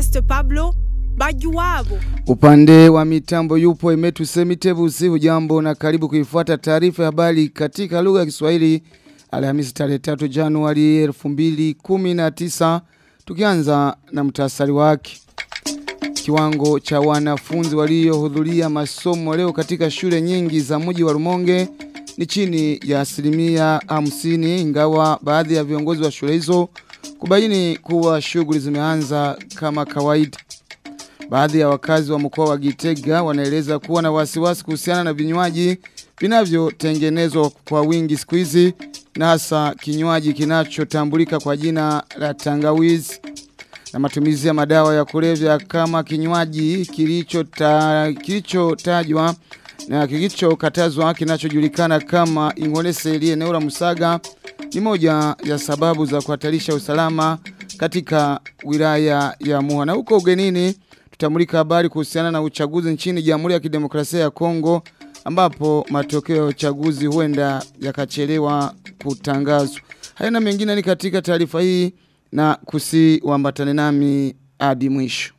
Ernest Pablo Bajuwabo. Upande wa mitambo yupo Emetu Semitebusi hujambo na karibu kuifuata taarifa ya habari katika lugha ya Kiswahili Alhamisi tarehe 3 Januari 2019 tukianza na mtasari wake. Kiwango cha wanafunzi waliohudhuria masomo leo katika shule nyingi za mji wa Rumonge ni chini ya asilimia hamsini ingawa baadhi ya viongozi wa shule hizo kubaini kuwa shughuli zimeanza kama kawaida. Baadhi ya wakazi wa mkoa wa Gitega wanaeleza kuwa na wasiwasi kuhusiana na vinywaji vinavyotengenezwa kwa wingi siku hizi na hasa kinywaji kinachotambulika kwa jina la tangawizi na matumizi ya madawa ya kulevya kama kinywaji kilichotajwa kilicho na kilichokatazwa kinachojulikana kama ingoleseli eneo la Musaga ni moja ya sababu za kuhatarisha usalama katika wilaya ya Muha. Na huko ugenini tutamulika habari kuhusiana na uchaguzi nchini Jamhuri ya Kidemokrasia ya Kongo ambapo matokeo ya uchaguzi huenda yakachelewa kutangazwa. Haya na mengine ni katika taarifa hii na kusiwambatane nami hadi mwisho.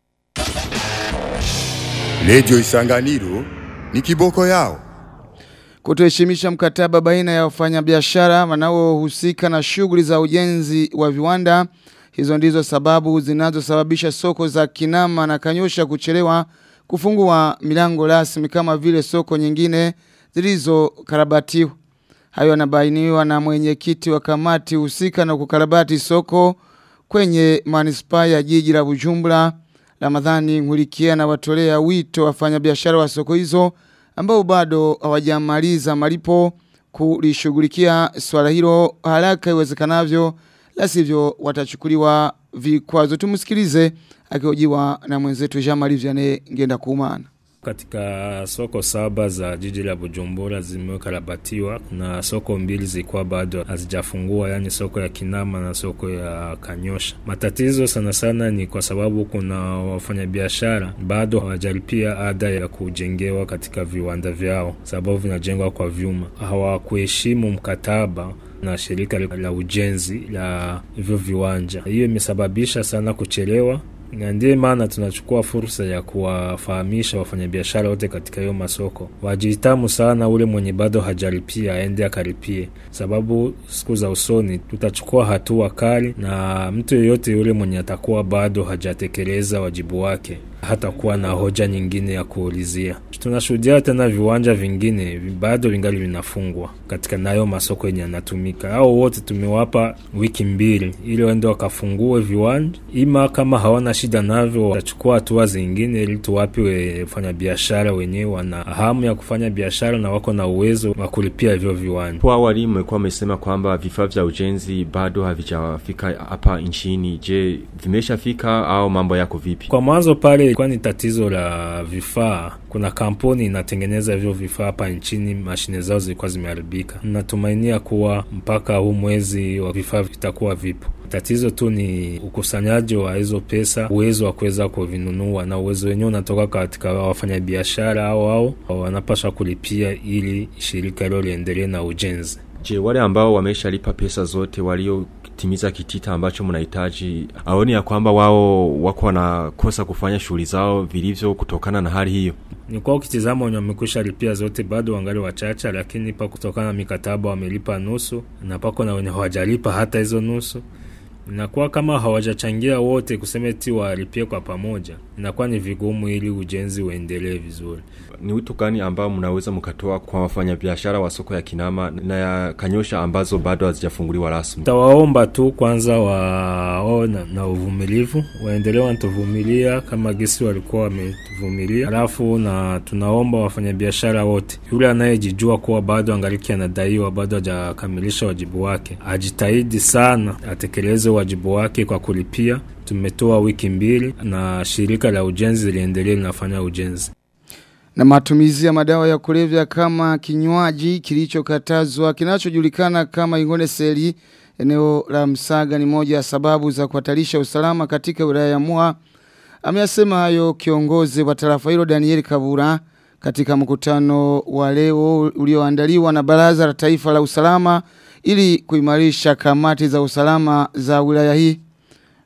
Radio Isanganiro ni kiboko yao. Kutoheshimisha mkataba baina ya wafanyabiashara wanaohusika na shughuli za ujenzi wa viwanda. Hizo ndizo sababu zinazosababisha soko za Kinama na Kanyosha kuchelewa kufungua milango rasmi kama vile soko nyingine zilizokarabatiwa. Hayo yanabainiwa na mwenyekiti wa kamati husika na kukarabati soko kwenye manispaa ya jiji la Bujumbura. Ramadhani Nkurikia na watolea wito wafanyabiashara wa soko hizo ambao bado hawajamaliza malipo kulishughulikia swala hilo haraka iwezekanavyo la sivyo watachukuliwa vikwazo. Tumsikilize akihojiwa na mwenzetu Jean-Marie Vianney ngenda kuumana. Katika soko saba za jiji la Bujumbura zimekarabatiwa na soko mbili zilikuwa bado hazijafungua, yani soko ya Kinama na soko ya Kanyosha. Matatizo sana sana ni kwa sababu kuna wafanyabiashara bado hawajalipia ada ya kujengewa katika viwanda vyao, sababu vinajengwa kwa vyuma. Hawakuheshimu mkataba na shirika la ujenzi la hivyo viwanja. Hiyo imesababisha sana kuchelewa na ndiye maana tunachukua fursa ya kuwafahamisha wafanyabiashara wote katika hiyo masoko wajitamu sana, ule mwenye bado hajalipia aende akaripie, sababu siku za usoni tutachukua hatua kali, na mtu yeyote yule mwenye atakuwa bado hajatekeleza wajibu wake hatakuwa na hoja nyingine ya kuulizia. Tunashuhudia tena viwanja vingine bado vingali vinafungwa katika nayo masoko yenye yanatumika. Hao wote tumewapa wiki mbili ili waende wakafungue viwanja, ima kama hawana shida navyo watachukua hatua zingine, ili tuwape wafanya biashara wenyewe wana hamu ya kufanya biashara na wako na uwezo wa kulipia hivyo viwanja. Kwa awali mmekuwa mmesema kwamba vifaa vya ujenzi bado havijafika hapa nchini. Je, vimeshafika au mambo yako vipi? Kwa mwanzo pale ilikuwa ni tatizo la vifaa. Kuna kampuni inatengeneza hivyo vifaa hapa nchini, mashine zao zilikuwa zimeharibika. Natumainia kuwa mpaka huu mwezi wa vifaa vitakuwa vipo. Tatizo tu ni ukusanyaji wa hizo pesa, uwezo wa kuweza kuvinunua, na uwezo wenyewe unatoka katika wafanyabiashara au au wanapaswa kulipia ili shirika hilo liendelee na ujenzi. Je, wale ambao wameshalipa pesa zote walio timiza kitita ambacho mnahitaji, aoni ya kwamba wao wako wanakosa kufanya shughuli zao vilivyo kutokana na hali hiyo? Ni kwa ukitizama wenye wamekwisha lipia zote bado wangali wachache, lakini pa kutokana na mikataba wamelipa nusu, na pako na wenye hawajalipa hata hizo nusu inakuwa kama hawajachangia wote kusema eti walipie kwa pamoja, inakuwa ni vigumu ili ujenzi uendelee vizuri. Ni wito gani ambao mnaweza mkatoa kwa wafanyabiashara wa soko ya Kinama na ya Kanyosha ambazo bado hazijafunguliwa rasmi? Tawaomba tu kwanza wao na, na uvumilivu, waendelee wanatuvumilia kama gisi walikuwa wametuvumilia, alafu na tunaomba wafanyabiashara wote, yule anayejijua kuwa bado angaliki anadaiwa, bado hajakamilisha wajibu wake, ajitahidi sana atekeleze wajibu wake kwa kulipia. Tumetoa wiki mbili na shirika la ujenzi liendelee linafanya ujenzi. Na matumizi ya madawa ya kulevya kama kinywaji kilichokatazwa kinachojulikana kama ingone seli eneo la Msaga ni moja ya sababu za kuhatarisha usalama katika wilaya ya Muha. Ameyasema hayo kiongozi wa tarafa hilo Daniel Kabura katika mkutano wa leo ulioandaliwa na Baraza la Taifa la Usalama ili kuimarisha kamati za usalama za wilaya hii.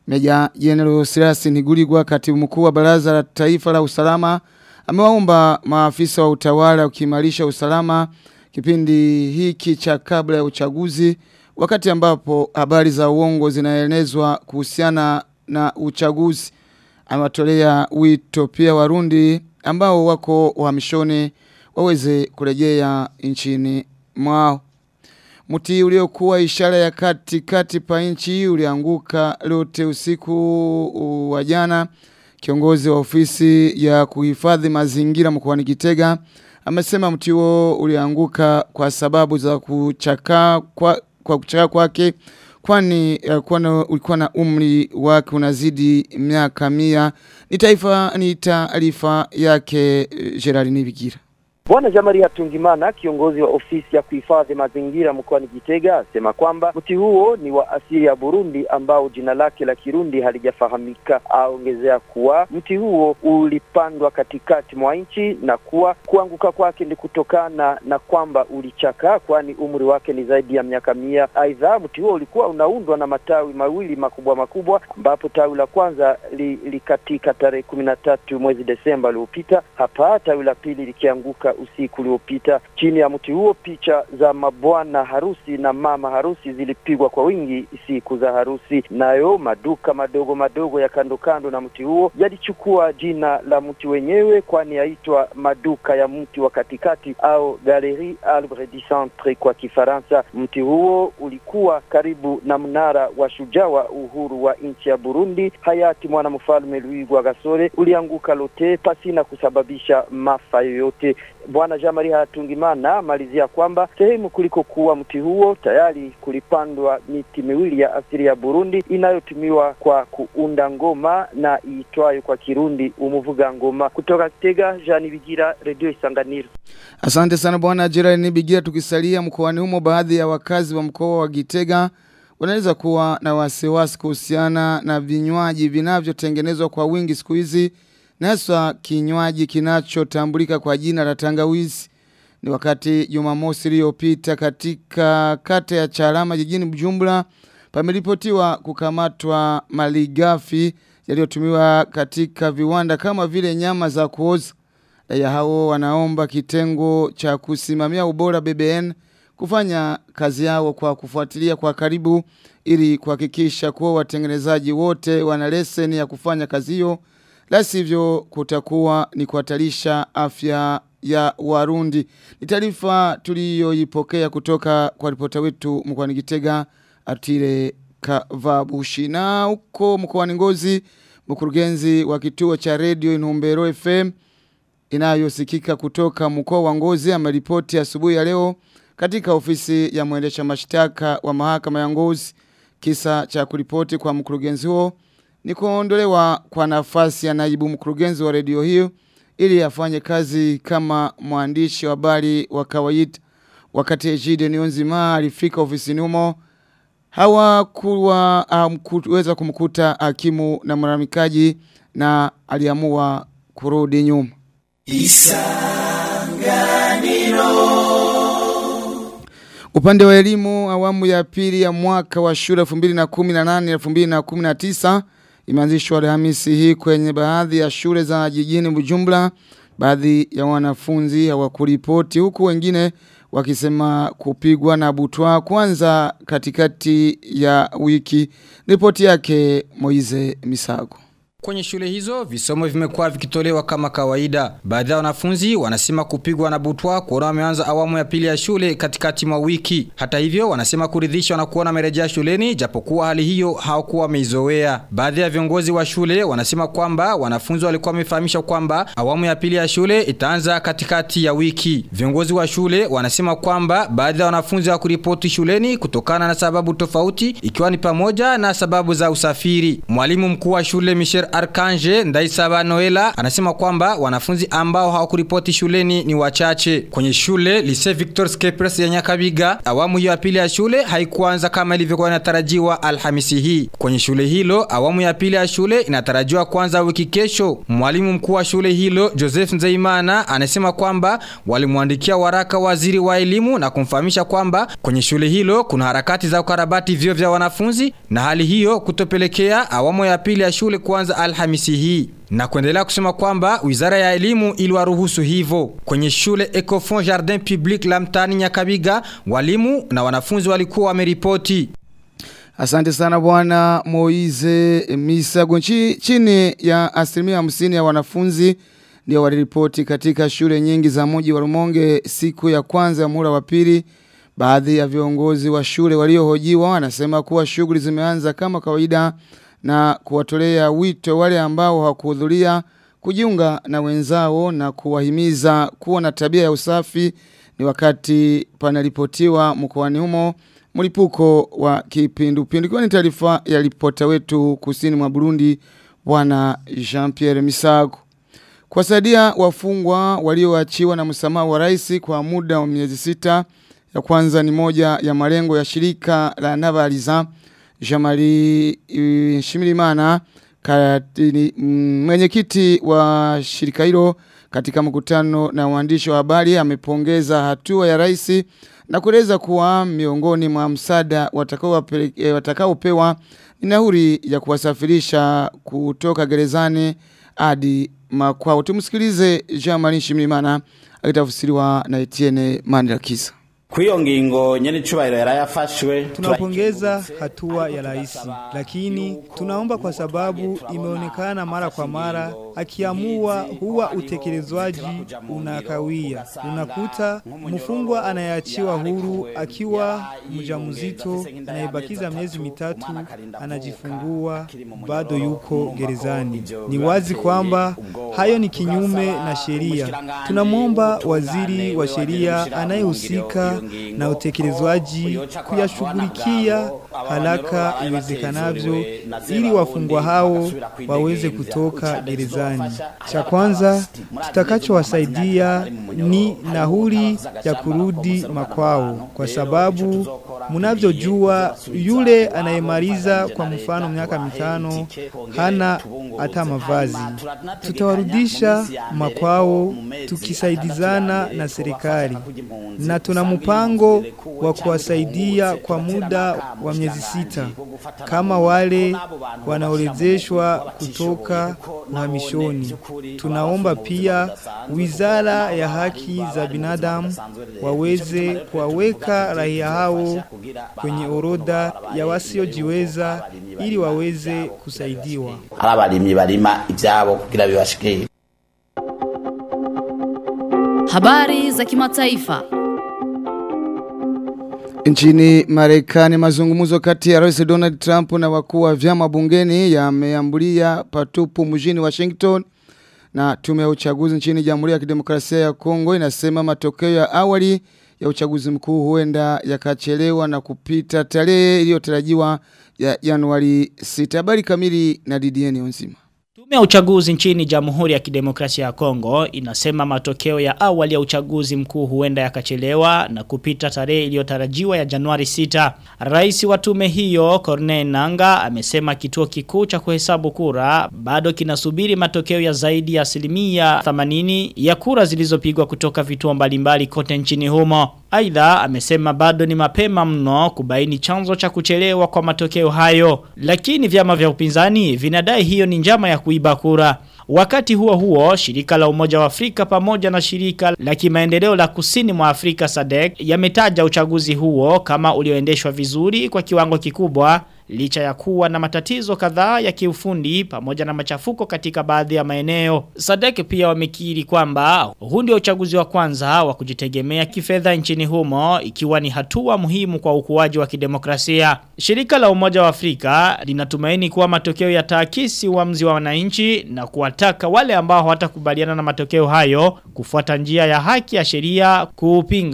Meja General Sirasi Niguligwa katibu mkuu wa Baraza la Taifa la Usalama amewaomba maafisa wa utawala ukiimarisha usalama kipindi hiki cha kabla ya uchaguzi wakati ambapo habari za uongo zinaenezwa kuhusiana na uchaguzi amewatolea wito pia warundi ambao wako uhamishoni waweze kurejea nchini mwao. Mti uliokuwa ishara ya kati kati pa nchi ulianguka lote usiku wa jana. Kiongozi wa ofisi ya kuhifadhi mazingira mkoani Gitega amesema mti huo ulianguka kwa sababu za kuchaka kwa, kwa kuchaka kwake kwani uh, ulikuwa na umri wake unazidi miaka mia. Ni taifa ni taarifa yake uh, Gerard Nibigira. Bwana Jamari Hatungimana, kiongozi wa ofisi ya kuhifadhi mazingira mkoani Gitega, asema kwamba mti huo ni wa asili ya Burundi ambao jina lake la Kirundi halijafahamika. Aongezea kuwa mti huo ulipandwa katikati mwa nchi na kuwa kuanguka kwake ni kutokana na kwamba ulichakaa, kwani umri wake ni zaidi ya miaka mia. Aidha, mti huo ulikuwa unaundwa na matawi mawili makubwa makubwa, ambapo tawi la kwanza lilikatika li tarehe kumi na tatu mwezi Desemba uliopita, hapa tawi la pili likianguka usiku uliopita. Chini ya mti huo picha za mabwana harusi na mama harusi zilipigwa kwa wingi siku za harusi. Nayo maduka madogo madogo ya kando kando na mti huo yalichukua jina la mti wenyewe, kwani yaitwa maduka ya mti wa katikati au Galerie Arbre du Centre kwa Kifaransa. Mti huo ulikuwa karibu na mnara wa shujaa wa uhuru wa nchi ya Burundi, hayati mwanamfalme Louis Rwagasore, ulianguka lote pasina kusababisha maafa yoyote. Bwana Jamari Hatungimana malizia kwamba sehemu kuliko kuwa mti huo tayari kulipandwa miti miwili ya asili ya Burundi inayotumiwa kwa kuunda ngoma na iitwayo kwa Kirundi umuvuga ngoma. Kutoka Kitega, Jean Bigira, Radio Isanganiro. Asante sana bwana Gerard Nibigira. Tukisalia mkoani humo, baadhi ya wakazi wa mkoa wa Gitega wanaweza kuwa na wasiwasi kuhusiana na vinywaji vinavyotengenezwa kwa wingi siku hizi na hasa kinywaji kinachotambulika kwa jina la tangawizi. Ni wakati Jumamosi iliyopita katika kata ya Charama jijini Bujumbura pameripotiwa kukamatwa malighafi yaliyotumiwa katika viwanda kama vile nyama za kuoza. Raia hao wanaomba kitengo cha kusimamia ubora BBN kufanya kazi yao kwa kufuatilia kwa karibu ili kuhakikisha kuwa watengenezaji wote wana leseni ya kufanya kazi hiyo la sivyo kutakuwa ni kuhatarisha afya ya Warundi. Ni taarifa tuliyoipokea kutoka kwa ripota wetu mkoani Gitega Atire Kavabushi. Na huko mkoani Ngozi, mkurugenzi wa kituo cha redio Inumbero FM inayosikika kutoka mkoa wa Ngozi ameripoti asubuhi ya leo katika ofisi ya mwendesha mashtaka wa mahakama ya Ngozi kisa cha kuripoti kwa mkurugenzi huo ni kuondolewa kwa nafasi ya naibu mkurugenzi wa redio hiyo ili afanye kazi kama mwandishi wa habari wa kawaida. Wakati Ejide Nionzima alifika ofisini humo, hawakuwa um, kuweza kumkuta hakimu na mlalamikaji na aliamua kurudi nyuma. Upande wa elimu awamu ya pili ya mwaka wa shule 2018 2019 imeanzishwa Alhamisi hii kwenye baadhi ya shule za jijini Bujumbura. Baadhi ya wanafunzi hawakuripoti huku wengine wakisema kupigwa na butwa kwanza katikati ya wiki. Ripoti yake Moize Misago. Kwenye shule hizo visomo vimekuwa vikitolewa kama kawaida. Baadhi ya wanafunzi wanasema kupigwa na butwa kuona wameanza awamu ya pili ya shule katikati mwa wiki. Hata hivyo wanasema kuridhishwa na kuona wamerejea shuleni japokuwa hali hiyo hawakuwa wameizoea. Baadhi ya viongozi wa shule wanasema kwamba wanafunzi walikuwa wamefahamisha kwamba awamu ya pili ya shule itaanza katikati ya wiki. Viongozi wa shule wanasema kwamba baadhi ya wanafunzi hawakuripoti shuleni kutokana na sababu tofauti ikiwa ni pamoja na sababu za usafiri. Mwalimu mkuu wa shule Michel Dr. Arkanje Ndaisaba Noela anasema kwamba wanafunzi ambao hawakuripoti shuleni ni wachache. Kwenye shule Lycée Victor Skepres ya Nyakabiga, awamu hiyo ya pili ya shule haikuanza kama ilivyokuwa inatarajiwa Alhamisi hii. Kwenye shule hilo, awamu ya pili ya shule inatarajiwa kuanza wiki kesho. Mwalimu mkuu wa shule hilo Joseph Nzeimana anasema kwamba walimwandikia waraka waziri wa elimu na kumfahamisha kwamba kwenye shule hilo kuna harakati za ukarabati vyo vya wanafunzi na hali hiyo kutopelekea awamu ya pili ya shule kuanza Alhamisi hii na kuendelea kusema kwamba wizara ya elimu iliwaruhusu hivyo. Kwenye shule Ecofond Jardin Public la mtaani Nyakabiga, walimu na wanafunzi walikuwa wameripoti. Asante sana bwana Moize Misago. Nchi, chini ya asilimia hamsini ya wanafunzi ndio waliripoti katika shule nyingi za mji wa Rumonge siku ya kwanza ya muhula wa pili. Baadhi ya viongozi wa shule waliohojiwa wanasema kuwa shughuli zimeanza kama kawaida na kuwatolea wito wale ambao hawakuhudhuria kujiunga na wenzao na kuwahimiza kuwa na tabia ya usafi ni wakati panaripotiwa mkoani humo mlipuko wa kipindupindu. Ikiwa ni taarifa ya ripota wetu kusini mwa Burundi bwana Jean-Pierre Misago. Kuwasaidia wafungwa walioachiwa na msamaha wa rais kwa muda wa miezi sita ya kwanza ni moja ya malengo ya shirika la Nabaliza Jamari uh, Shimirimana katini, mm, mwenyekiti wa shirika hilo katika mkutano na waandishi wa habari amepongeza hatua ya rais na kueleza kuwa miongoni mwa msaada watakaopewa watakao ni nauri ya kuwasafirisha kutoka gerezani hadi makwao. Tumsikilize Jean-Marie Shimirimana akitafsiriwa na Etienne Mandirakisa. Kuyo ngingo nyene chubahiro yarayafashwe tunapongeza hatua ya rais, lakini tunaomba kwa sababu imeonekana mara kwa mara akiamua huwa utekelezwaji unakawia. Unakuta mfungwa anayeachiwa huru akiwa mjamzito anayebakiza miezi mitatu anajifungua bado yuko gerezani. Ni wazi kwamba hayo ni kinyume na sheria. Tunamwomba waziri wa sheria anayehusika na utekelezwaji kuyashughulikia haraka iwezekanavyo ili wafungwa hao waweze kutoka gerezani. Cha kwanza tutakachowasaidia ni nauli ya kurudi makwao, kwa sababu mnavyojua, yule anayemaliza kwa mfano miaka mitano hana hata mavazi. Tutawarudisha makwao tukisaidizana na serikali, na tuna mpango wa kuwasaidia kwa muda wa miezi sita kama wale wanaorejeshwa kutoka uhamishoni. Tunaomba pia wizara ya haki za binadamu waweze kuwaweka raia hao kwenye orodha ya wasiojiweza ili waweze kusaidiwa. abarimyi barima ivyabo kugira bibashikire Habari za kimataifa. Nchini Marekani mazungumzo kati ya Rais Donald Trump na wakuu wa vyama bungeni yameambulia patupu mjini Washington na tume ya uchaguzi nchini Jamhuri ya Kidemokrasia ya Kongo inasema matokeo ya awali ya uchaguzi mkuu huenda yakachelewa na kupita tarehe iliyotarajiwa ya Januari 6. Habari kamili na Didieni Onzima. Tume ya uchaguzi nchini Jamhuri ya Kidemokrasia ya Kongo inasema matokeo ya awali ya uchaguzi mkuu huenda yakachelewa na kupita tarehe iliyotarajiwa ya Januari 6. Rais wa tume hiyo Corneille Nanga amesema kituo kikuu cha kuhesabu kura bado kinasubiri matokeo ya zaidi ya asilimia 80 ya kura zilizopigwa kutoka vituo mbalimbali kote nchini humo. Aidha amesema bado ni mapema mno kubaini chanzo cha kuchelewa kwa matokeo hayo. Lakini vyama vya upinzani vinadai hiyo ni njama ya kuiba kura. Wakati huo huo, shirika la umoja wa Afrika pamoja na shirika la kimaendeleo la kusini mwa Afrika SADC yametaja uchaguzi huo kama ulioendeshwa vizuri kwa kiwango kikubwa licha ya kuwa na matatizo kadhaa ya kiufundi pamoja na machafuko katika baadhi ya maeneo. Sadek pia wamekiri kwamba huu ndio uchaguzi wa kwanza wa kujitegemea kifedha nchini humo ikiwa ni hatua muhimu kwa ukuaji wa kidemokrasia. Shirika la Umoja wa Afrika linatumaini kuwa matokeo yataakisi uamuzi wa wananchi na kuwataka wale ambao hawatakubaliana na matokeo hayo kufuata njia ya haki ya sheria kuupinga.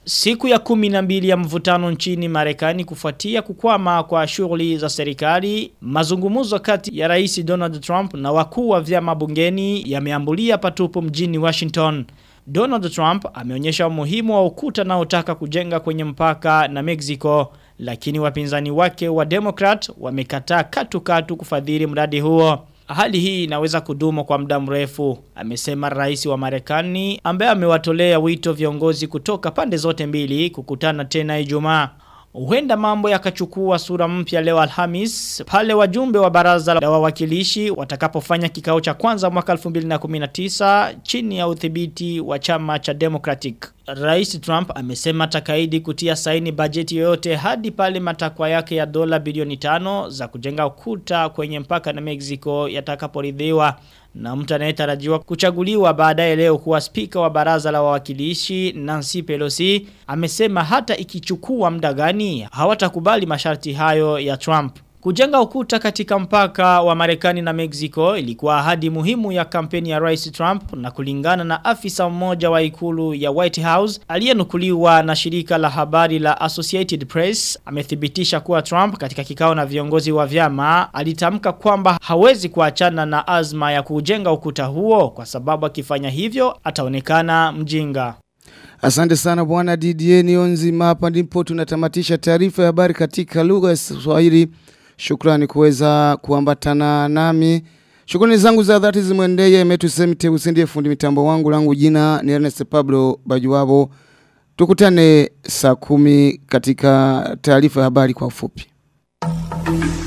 Siku ya kumi na mbili ya mvutano nchini Marekani kufuatia kukwama kwa shughuli za serikali, mazungumzo kati ya Rais Donald Trump na wakuu wa vyama bungeni yameambulia patupu mjini Washington. Donald Trump ameonyesha umuhimu wa ukuta na utaka kujenga kwenye mpaka na Mexico, lakini wapinzani wake wa Democrat wamekataa katu katu kufadhili mradi huo. Hali hii inaweza kudumu kwa muda mrefu, amesema rais wa Marekani ambaye amewatolea wito viongozi kutoka pande zote mbili kukutana tena Ijumaa. Huenda mambo yakachukua sura mpya leo Alhamis pale wajumbe wa baraza la wawakilishi watakapofanya kikao cha kwanza mwaka 2019 chini ya udhibiti wa chama cha Democratic. Rais Trump amesema takaidi kutia saini bajeti yoyote hadi pale matakwa yake ya dola bilioni tano za kujenga ukuta kwenye mpaka na Mexico yatakaporidhiwa na mtu anayetarajiwa kuchaguliwa baadaye leo kuwa spika wa baraza la wawakilishi Nancy Pelosi amesema hata ikichukua muda gani hawatakubali masharti hayo ya Trump. Kujenga ukuta katika mpaka wa Marekani na Mexico ilikuwa ahadi muhimu ya kampeni ya Rais Trump na kulingana na afisa mmoja wa ikulu ya White House aliyenukuliwa na shirika la habari la Associated Press amethibitisha kuwa Trump katika kikao na viongozi wa vyama alitamka kwamba hawezi kuachana na azma ya kujenga ukuta huo kwa sababu akifanya hivyo ataonekana mjinga. Asante sana bwana Didier Nionzima hapa ndipo tunatamatisha taarifa ya habari katika lugha ya Kiswahili. Shukrani kuweza kuambatana nami. Shukrani zangu za dhati zimwendee Metu Semite usindie fundi mitambo wangu langu jina ni Ernest Pablo Bajuwabo. Tukutane saa kumi katika taarifa ya habari kwa ufupi.